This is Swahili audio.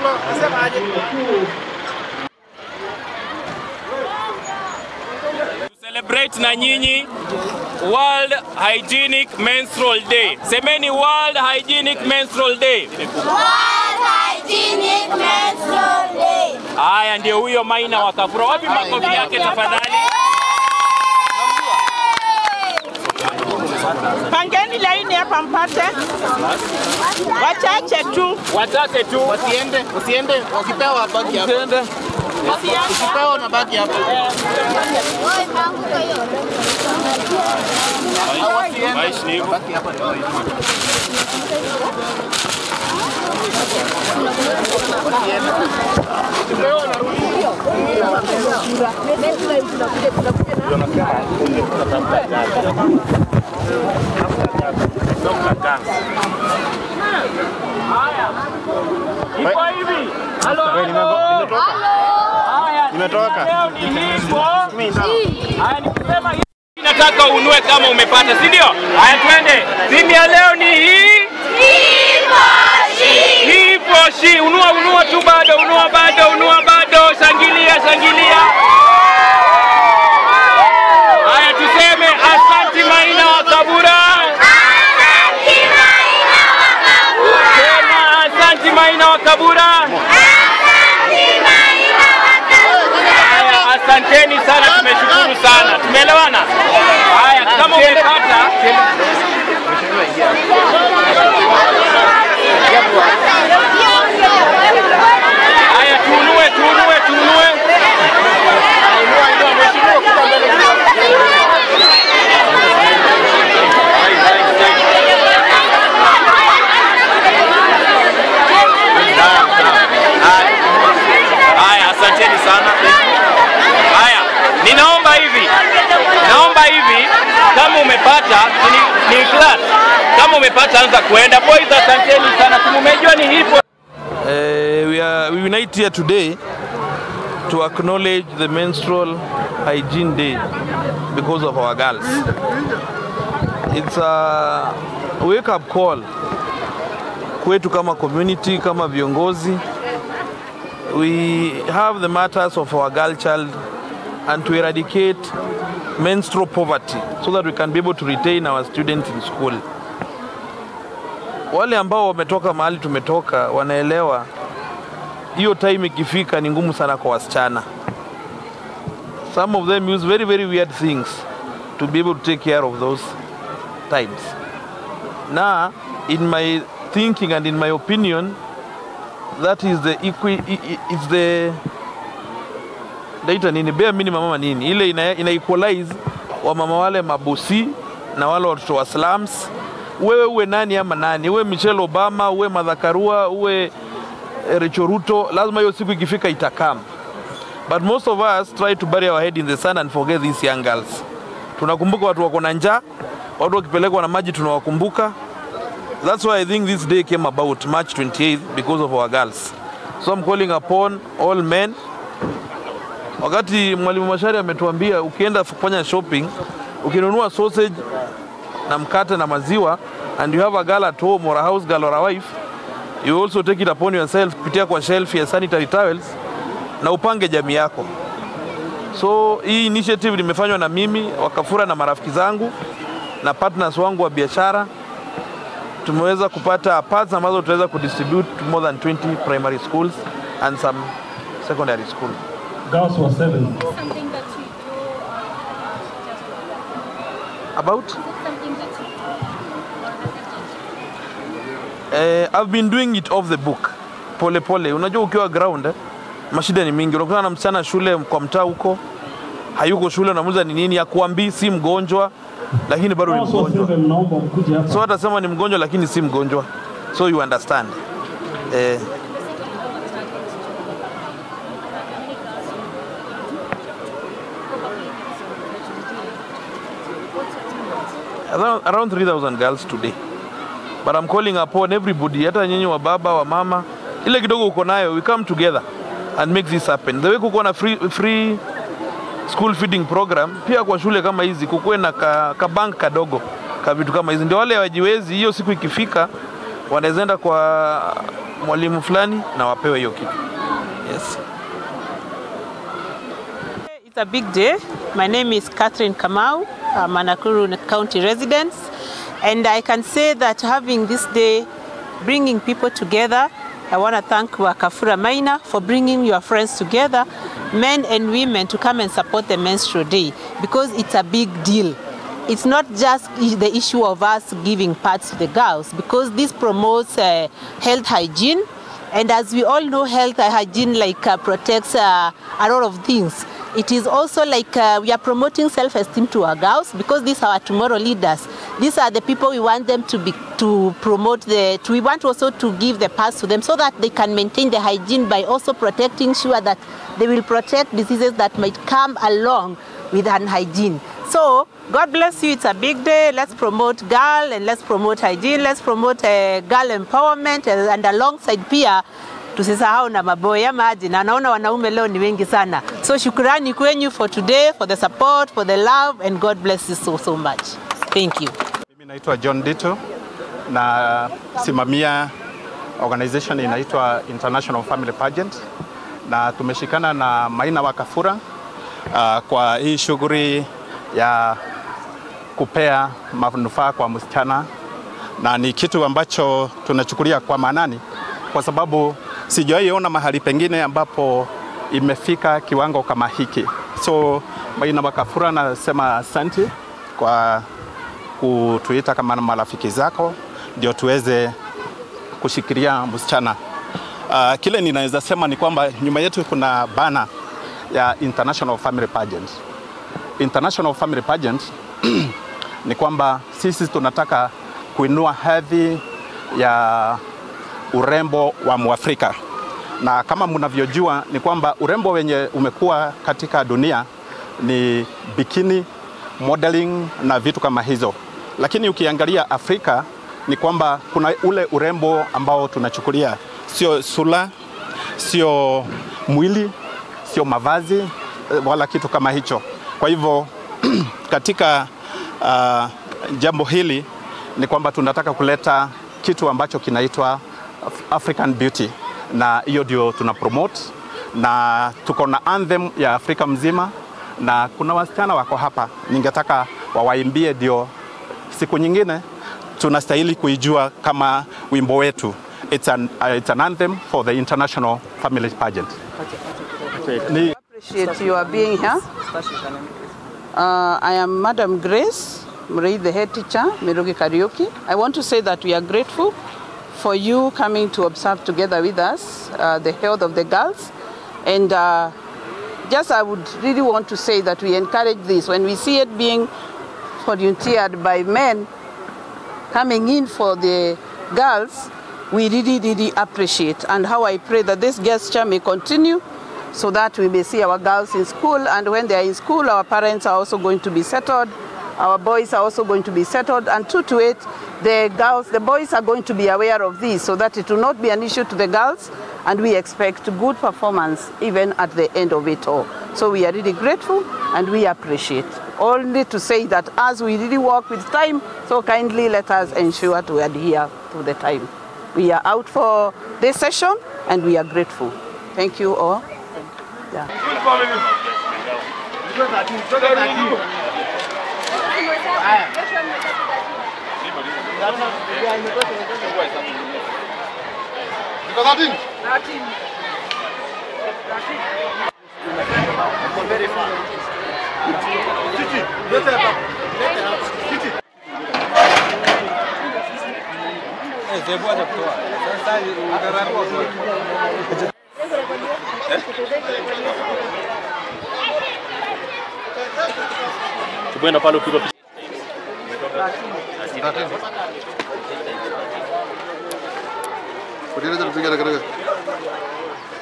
celebrate na nyinyi World Hygienic Menstrual Day. Semeni World Hygienic Menstrual Day. World Hygienic Menstrual Day. Haya, ndio huyo Maina wa Kafura. Wapi makofi yake tafadhali? Pangeni laini hapa mpate wachache tu. Wachache tu. Usiende, usiende, ukipewa baki hapo. Ukipewa na baki hapo. Maishi ni hivyo. Baki hapa ndio hivyo. Iko hivi. Halo, halo. Haya, Nimetoka. leo ni hivyo. Haya, nikisema hivi nataka unue kama umepata, si ndio? Haya, twende. Simu ya leo ni hii. Hivyo shi, unua unua tu bado, unua bado, unua bado, shangilia shangilia. Haya, tuseme asanti Maina wa Kabura. Sema asanti Maina wa Kabura. Haya, asanteni sana, tumeshukuru sana, tumeelewana. Haya, kama umepata haya, tunue tunue tunue. Haya, asanteni sana. Haya, ninaomba hivi, naomba hivi, kama umepata ni, ni class, kama umepata anza kuenda. Boys, asanteni sana, tumejua ni hivyo. Uh, we are we unite here today to acknowledge the menstrual hygiene day because of our girls. It's a wake up call kwetu kama community, kama viongozi. We have the matters of our girl child and to eradicate menstrual poverty so that we can be able to retain our students in school. Wale ambao wametoka mahali tumetoka wanaelewa hiyo time ikifika ni ngumu sana kwa wasichana. Some of them use very very weird things to be able to take care of those times. Na in my thinking and in my opinion that is the equi, i- i- is the daita nini bare minimum ama nini ile ina, ina equalize wamama wale mabosi na wale watoto wa slums wewe uwe nani ama nani uwe Michelle Obama uwe Martha Karua uwe eh, Rachel Ruto lazima hiyo siku ikifika itakam but most of us try to bury our head in the sand and forget these young girls tunakumbuka watu wako na njaa watu wakipelekwa na maji tunawakumbuka That's why I think this day came about March 28th because of our girls. So I'm calling upon all men. Wakati mwalimu Mashari ametuambia ukienda kufanya shopping, ukinunua sausage na mkate na maziwa and you have a girl at home or a house girl or a wife, you also take it upon yourself kupitia kwa shelf ya sanitary towels na upange jamii yako. So hii initiative limefanywa na mimi Wakafura na marafiki zangu na partners wangu wa biashara tumeweza kupata parts ambazo tutaweza kudistribute to more than 20 primary schools and some secondary school. Girls were seven. something that you do About something that you eh, I've been doing it off the book pole pole. Unajua ukiwa ground eh, mashida ni mingi. Unakutana na msichana shule kwa mtaa huko hayuko shule, unamuuliza ni nini, akuambii si mgonjwa, lakini bado ni Girls were mgonjwa. seven. Naomba mkuje hapa. So atasema ni mgonjwa lakini si mgonjwa, so you understand eh, around, around 3000 girls today but I'm calling upon everybody hata nyinyi wa baba wa mama ile kidogo uko nayo we come together and make this happen the way kuko na free, free school feeding program pia kwa shule kama hizi kukuwe na ka, ka bank kadogo ka vitu kama hizi ndio wale wajiwezi hiyo siku ikifika wanaweza enda kwa mwalimu fulani na wapewe hiyo kitu. Yes. It's a big day. My name is Catherine Kamau. I'm a Nakuru County resident. And I can say that having this day, bringing people together, I want to thank Wakafura Maina for bringing your friends together, men and women, to come and support the menstrual day because it's a big deal. It's not just i- the issue of us giving pads to the girls because this promotes uh, health hygiene and as we all know, health and hygiene like uh, protects uh, a lot of things. It is also like uh, we are promoting self-esteem to our girls because these are our tomorrow leaders. These are the people we want them to be to promote the. To, we want also to give the pass to them so that they can maintain the hygiene by also protecting sure that they will protect diseases that might come along with unhygiene. So God bless you. It's a big day. Let's promote girl and let's promote hygiene. Let's promote uh, girl empowerment and, and alongside pia tusisahau na maboya maji, na naona wanaume leo ni wengi sana. So shukrani kwenyu for today, for the support, for the love and God bless you so so much. Thank you. Mimi naitwa John Dito na simamia organization inaitwa International Family Pageant na tumeshikana na Maina Wakafura uh, kwa hii shughuli ya kupea manufaa kwa msichana, na ni kitu ambacho tunachukulia kwa maanani kwa sababu sijawahi ona mahali pengine ambapo imefika kiwango kama hiki. So Maina Wakafura, nasema asante kwa kutuita kama marafiki zako ndio tuweze kushikilia msichana. Uh, kile ninaweza sema ni kwamba nyuma yetu kuna bana ya International Family Pageant. International Family Pageant ni kwamba sisi tunataka kuinua hadhi ya urembo wa Mwafrika, na kama mnavyojua ni kwamba urembo wenye umekuwa katika dunia ni bikini, modeling na vitu kama hizo, lakini ukiangalia Afrika ni kwamba kuna ule urembo ambao tunachukulia sio sura, sio mwili, sio mavazi eh, wala kitu kama hicho. Kwa hivyo katika uh, jambo hili ni kwamba tunataka kuleta kitu ambacho kinaitwa Af- African Beauty, na hiyo ndio tuna promote, na tuko na anthem ya Afrika mzima, na kuna wasichana wako hapa, ningetaka wawaimbie, ndio siku nyingine tunastahili kuijua kama wimbo wetu. It's an, uh, it's an anthem for the International Family Pageant. Ni, appreciate your being here. Uh, I am Madam Grace Murray, the head teacher, Mirugi Karaoke. I want to say that we are grateful for you coming to observe together with us uh, the health of the girls. And uh, just I would really want to say that we encourage this. When we see it being volunteered by men coming in for the girls, we really, really appreciate. And how I pray that this gesture may continue so that we may see our girls in school. And when they are in school, our parents are also going to be settled. Our boys are also going to be settled. And two to eight, the girls, the boys are going to be aware of this so that it will not be an issue to the girls. And we expect good performance even at the end of it all. So we are really grateful and we appreciate. Only to say that as we really work with time, so kindly let us ensure to adhere to the time. We are out for this session and we are grateful. Thank you all. Yeah. Tukwenda pale upigwa picha. Kutia tupiga na